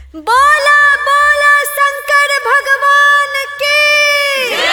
बोला बोला शंकर भगवान की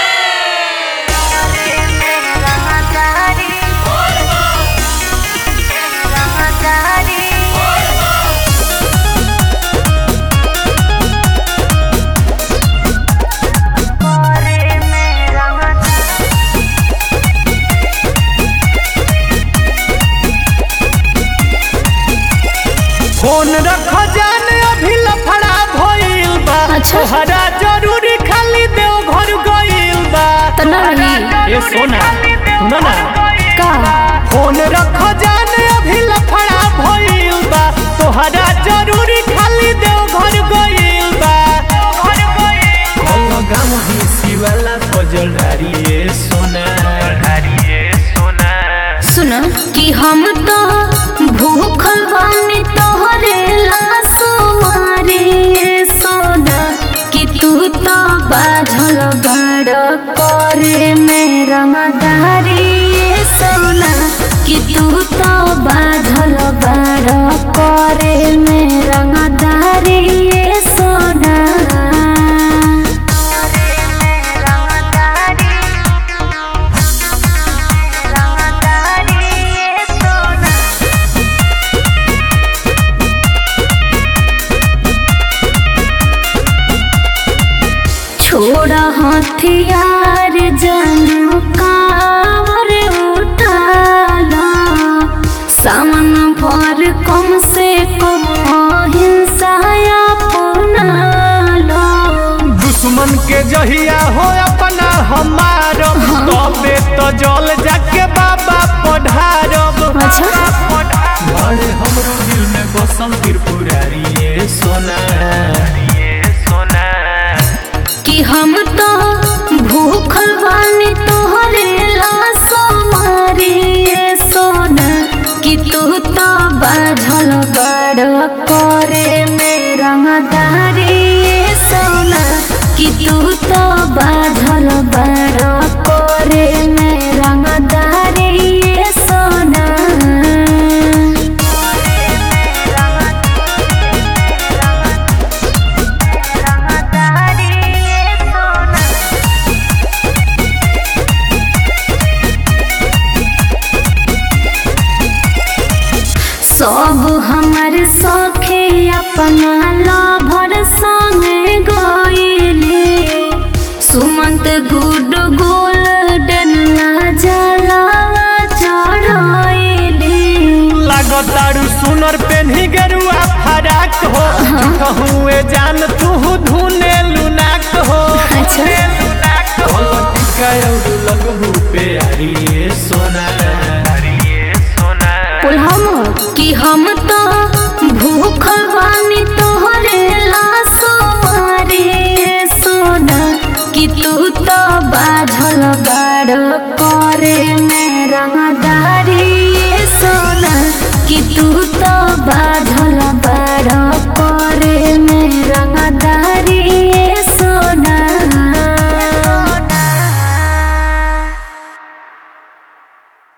फोन रख जान अभी लफड़ा भइल बा अच्छा। तोहरा जरूरी खाली देव घर गइल बा त ना रही ए सोना सुनो ना का फोन रख जान अभी लफड़ा भइल बा तोहरा जरूरी खाली देव घर गइल बा कल गाम ही शिवाला फजल डारी ए सोना डारी ए सोना सुन कि हम तो भूखल बानी तोहरे लासो मारे सोना कि तू तो बाझल बड़ करे मेरा मदारी सोना कि तू तो बाझल बड़ करे मेरा मदारी सोना छोड़ा हथियार जनू कावर उठाला सामन भर कम से कम हिंसा अपनाला दुश्मन के जहिया हो अपना हमारब तबे तो जल जाके बाबा पढ़ारब अच्छा। बड़े हमरो दिल में बसल त्रिपुरारी ये सोना ये सोना कि हम तो भूखल बानी तोहरे लासो मारी ये सोना कि तू तो बाझल बड़ करे मेरा मदारी ये सोना कि तू तो बाझल बड़ करे मेरा मदारी ये सोना सब हमर सखे अपना लाभर संगे गइले सुमंत गुड गोल्डन जलावा चढ़ाइले लागतारू सुनर पेन्ही गेरुआ फराक हो कहूँ जान तू धुने लुनाक हो अच्छा। टिका लगहू पे आरी ये सोना ये सोना हम कि हम तो भूखल बानी तोहरे